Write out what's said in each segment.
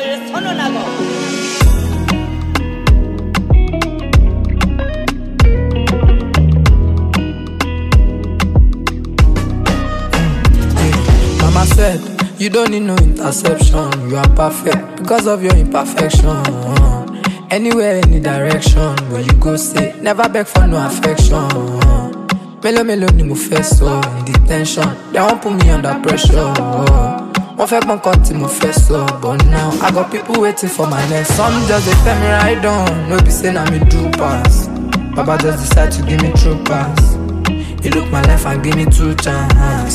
번호를 선언하고 Mama said, you don't need no interception. You are perfect because of your imperfection. Anywhere, any direction, where you go, say, never beg for no affection. Mélòó mélòó ni mo fẹ́ sọ in detention, they won't put me under pressure. Wọ́n fẹ́ gbọ́n kan tí mo fẹ́ sọ, but now I got people waiting for my next. Some just dey tell me right on, no be say na me do pass. Baba just decide to give me true pass. He look my life and give me two chance.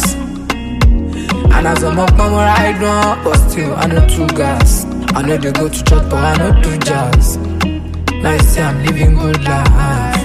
And as I'm up, I'm ride on, but still I know two gas. I know they go to church, but I know do jazz. Now you see I'm living good life.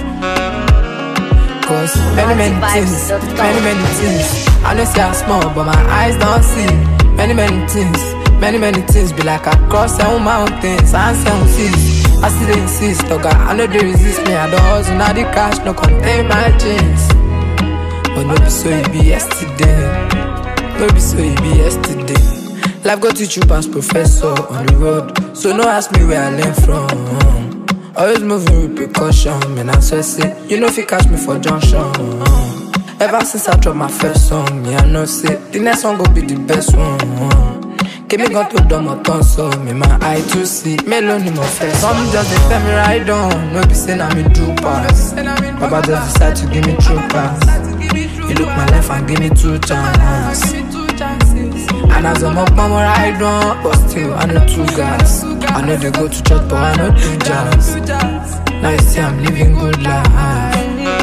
Cause many, many things, many, many things. I know say I'm small, but my eyes don't see. Many, many things, many, many things. Be like I cross seven mountains and seven seas. I still dey insist, oh God, I know they resist me. I don't hustle, now the cash no contain my jeans. But no be so it be yesterday. No be so it be yesterday. Life go teach you past professor on the road. So no ask me where I learn from. Always moving with precaution, man. I swear say you know if you catch me for junction. Ever since I dropped my first song, me I know say the next one go be the best one. Give me gun to dumb or turn so me my eye to see. Mélòó ni mo fẹ́. Some just dey tell me right on, no be say na me do pass. Baba just decide to give me true pass. He look my life and give me two chances. And as I'm up, I'm ride on, but still I know two guys. I know they go to church, but I know do jazz. Now you see I'm living good life.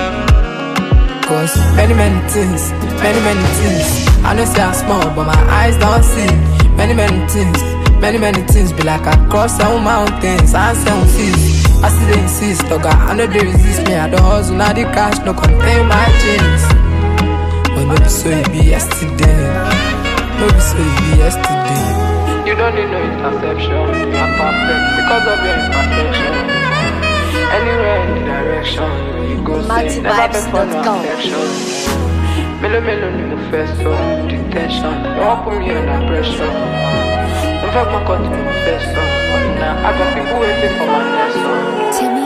Cause many, many things, many, many things. I know say I'm small, but my eyes don't see. Many, many things, many, many things. Be like I cross seven mountains and seven seas. I still dey insist, oh God, I know they resist me. I don't hustle, now the cash no contain my jeans. But no be so it be yesterday. No be so it be yesterday. You don't need no interception. You are perfect because of your imperfection. Anywhere, any direction, you go say never beg for no MultiVibes.com. affection. Mélòó mélòó ni mo fẹ́ sọ detention. They won't put me under pressure. Mo fẹ́ gbọ́n kan tí mo fẹ́ sọ. Ọ̀nà I got people waiting for my next song. Timmy